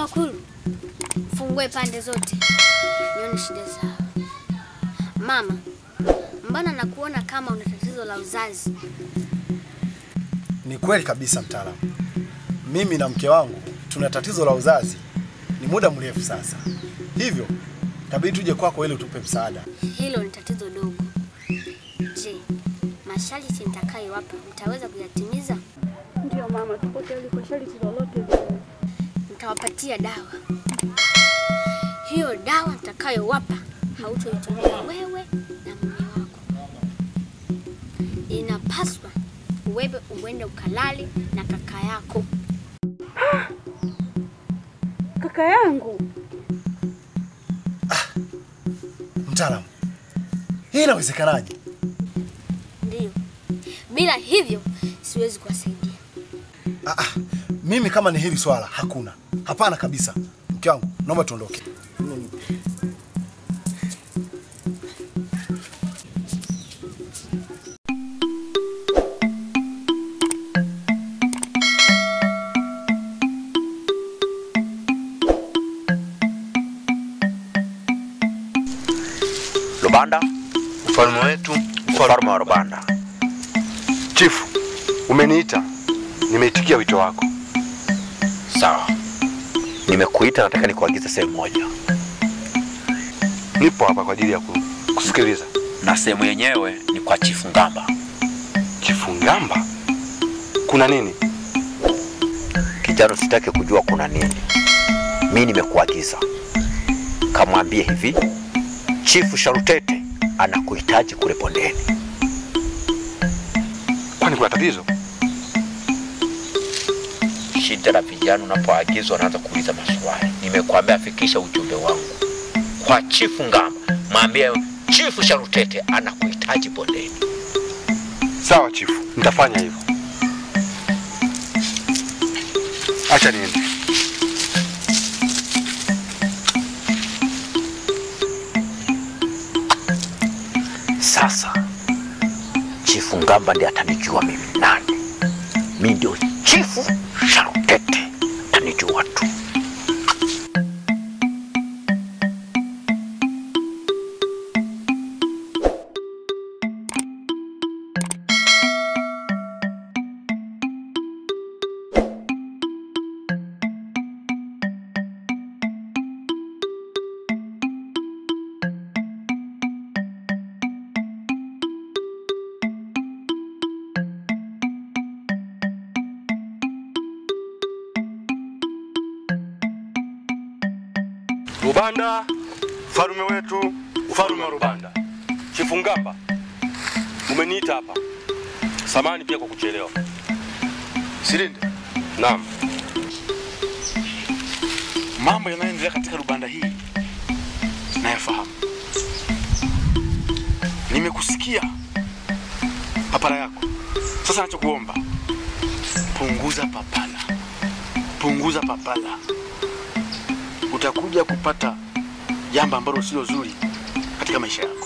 Makulu, fungue pande zote nione shida zao. Mama, mbona nakuona kama una tatizo la uzazi? Ni kweli kabisa mtaalamu, mimi na mke wangu tuna tatizo la uzazi, ni muda mrefu sasa, hivyo tabidi tuje kwako ili utupe msaada. Hilo ni tatizo dogo. Je, masharti nitakayowapa mtaweza kuyatimiza? Ndio mama, tuko tayari kwa sharti lolote lile. Nitawapatia dawa. Hiyo dawa nitakayowapa hautoitumia wewe na mume wako. Inapaswa wewe uende ukalale na kaka yako. Kaka yangu, Mtaalamu, hii inawezekanaje? Ndiyo, bila hivyo siwezi kuwasaidia. Ah, ah, mimi kama ni hili swala hakuna, hapana kabisa. Mke wangu, naomba tuondoke. Rubanda, ufalme wetu, ufalme wa Rubanda. Chifu, umeniita, nimeitikia wito wako. Sawa, nimekuita, nataka nikuagize sehemu moja, Nipo hapa kwa ajili ya ku- kusikiliza. na sehemu yenyewe ni kwa Chifu Ngamba. Chifu Ngamba, kuna nini? Kijana, usitake kujua kuna nini. Mi nimekuagiza, kamwambie hivi, Chifu Sharutete anakuhitaji kule bondeni. Kwani kuna tatizo? Shida la vijana, unapoagizwa wanaanza kuuliza maswali. Nimekuambia fikisha ujumbe wangu kwa Chifu Ngamba, mwambie Chifu Sharutete anakuhitaji bondeni. Sawa chifu, nitafanya hivyo. Acha niende. Sasa Chifu Ngamba ndiye atanijua mimi nani. Mi ndio Chifu Sharutete, atanijua tu. Rubanda, ufalume wetu, ufalume wa Rubanda. Chifu Ngamba, umeniita hapa. Samani pia kwa kuchelewa. Silinde, Naam. mambo yanayoendelea katika Rubanda hii nayafahamu. Nimekusikia papara yako. Sasa nachokuomba, punguza papala, punguza papala. Utakuja kupata jambo ambalo sio zuri katika maisha yako.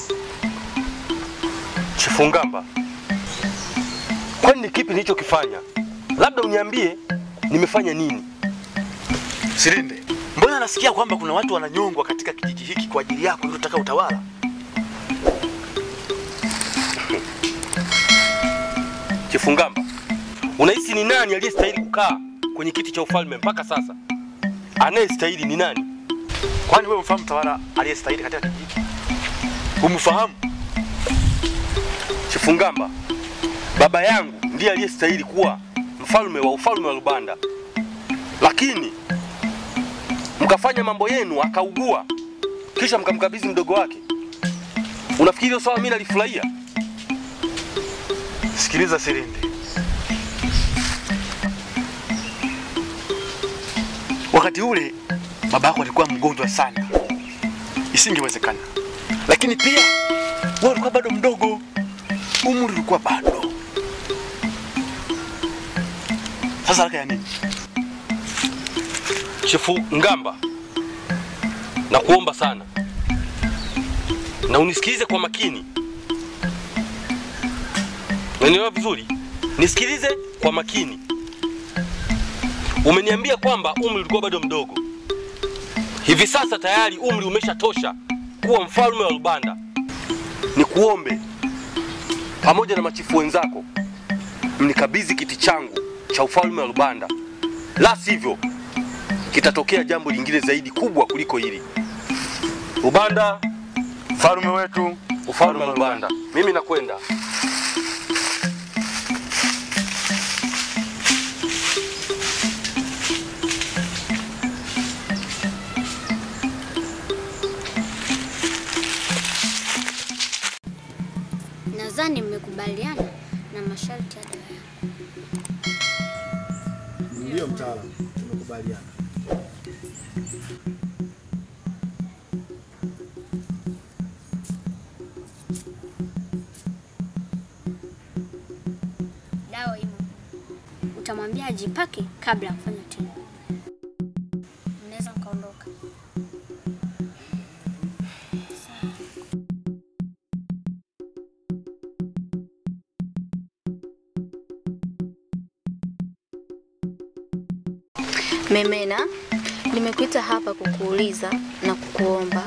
Chifu Ngamba, kwani ni kipi nilichokifanya? Labda uniambie nimefanya nini? Silinde, mbona nasikia kwamba kuna watu wananyongwa katika kijiji hiki kwa ajili yako ili unataka utawala? Chifu Ngamba, unahisi ni nani aliyestahili kukaa kwenye kiti cha ufalme mpaka sasa? Anayestahili ni nani? Kwani wewe mfahamu tawala aliyestahili katika kijiji hiki? Umfahamu? Chifu Ngamba, baba yangu ndiye aliyestahili kuwa mfalme wa ufalme wa Rubanda, lakini mkafanya mambo yenu, akaugua, kisha mkamkabidhi mdogo wake. Unafikiri hilo sawa? Mimi nalifurahia? Sikiliza Silinde, wakati ule baba yako alikuwa mgonjwa sana, isingewezekana. Lakini pia wewe ulikuwa bado mdogo, umri ulikuwa bado. Sasa haraka ya nini? Chifu Ngamba, nakuomba sana na unisikilize kwa makini. Unanielewa vizuri? Nisikilize kwa makini. Umeniambia kwamba umri ulikuwa bado mdogo, Hivi sasa tayari umri umeshatosha kuwa mfalme wa Rubanda. Nikuombe pamoja na machifu wenzako mnikabidhi kiti changu cha ufalme wa Rubanda, la sivyo kitatokea jambo lingine zaidi kubwa kuliko hili. Rubanda, Mfalme wetu, ufalme wa Rubanda, mimi nakwenda. Nadhani mmekubaliana na masharti ya dawa yangu. Ndiyo mtaalamu, tumekubaliana. Dawa imo. Utamwambia ajipake kabla ya kufanya tendo. Mnaweza mkaondoka. Memena, nimekuita hapa kukuuliza na kukuomba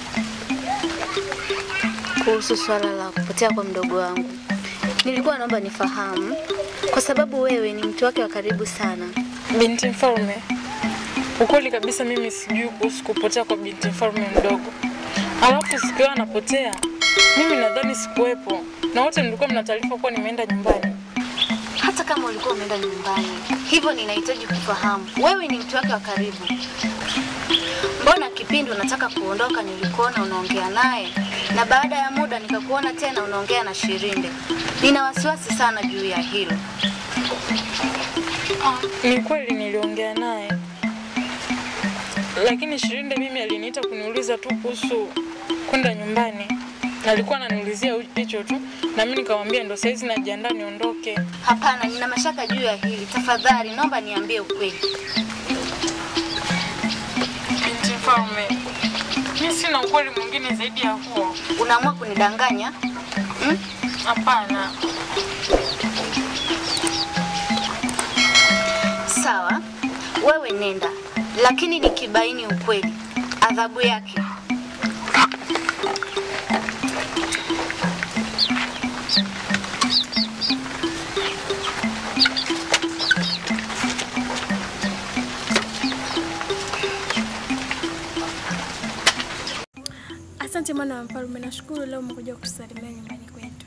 kuhusu swala la kupotea kwa mdogo wangu. Nilikuwa naomba nifahamu, kwa sababu wewe ni mtu wake wa karibu sana. Binti mfalme, ukweli kabisa mimi sijui kuhusu kupotea kwa binti mfalme mdogo. Alafu siku hiyo anapotea, mimi nadhani sikuwepo, na wote mlikuwa mna taarifa kuwa nimeenda nyumbani. Hata kama ulikuwa umeenda nyumbani, hivyo ninahitaji kufahamu, wewe ni mtu wake wa karibu. Mbona kipindi unataka kuondoka nilikuona unaongea naye, na baada ya muda nikakuona tena unaongea na Shirinde? Nina wasiwasi sana juu ya hilo. Ni kweli niliongea naye, lakini Shirinde mimi aliniita kuniuliza tu kuhusu kwenda nyumbani, na alikuwa ananiulizia hicho tu, na mimi nikamwambia ndo saizi najiandaa niondoke. Hapana, nina mashaka juu ya hili. Tafadhali naomba niambie ukweli. Binti mfalme, mi sina ukweli mwingine zaidi ya huo. Unaamua kunidanganya hmm? Hapana. Sawa, wewe nenda, lakini nikibaini ukweli, adhabu yake Asante mwana wa mfalme, nashukuru leo umekuja kutusalimia nyumbani kwetu.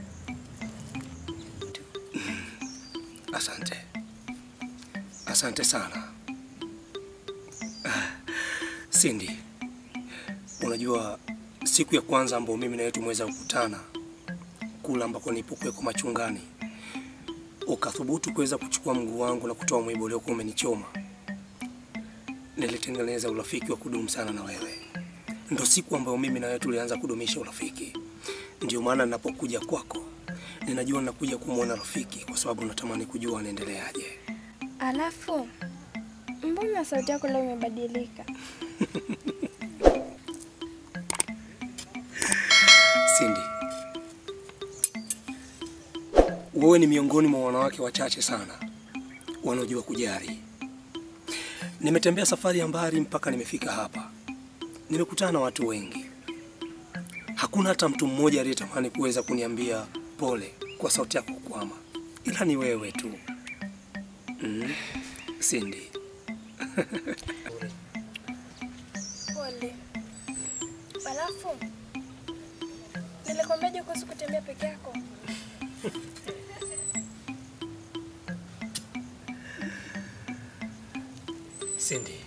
Asante, asante sana Ah, Cindy. Unajua siku ya kwanza ambayo mimi na wewe tumeweza kukutana kula ambako nilipokuwekwa machungani, ukathubutu kuweza kuchukua mguu wangu na kutoa mwiba uliokuwa umenichoma, nilitengeneza urafiki wa kudumu sana na wewe. Ndo siku ambayo mimi na wewe tulianza kudumisha urafiki. Ndio maana ninapokuja kwako ninajua nakuja kumwona rafiki, kwa sababu natamani kujua anaendeleaje. Alafu mbona sauti yako leo imebadilika? Cindy, wewe ni miongoni mwa wanawake wachache sana wanaojua kujali. Nimetembea safari ya mbali mpaka nimefika hapa. Nimekutana na watu wengi, hakuna hata mtu mmoja aliyetamani kuweza kuniambia pole kwa sauti yako kukwama, ila ni wewe tu. Mm. Cindy, Pole. Alafu nilikwambiaje kuhusu kutembea peke yako? Cindy,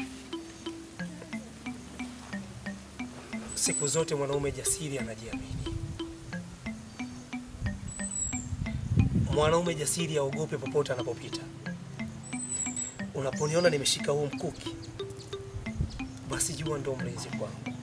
siku zote mwanaume jasiri anajiamini. Mwanaume jasiri aogope popote anapopita. Unaponiona nimeshika huu mkuki, basi jua ndo mlinzi kwangu.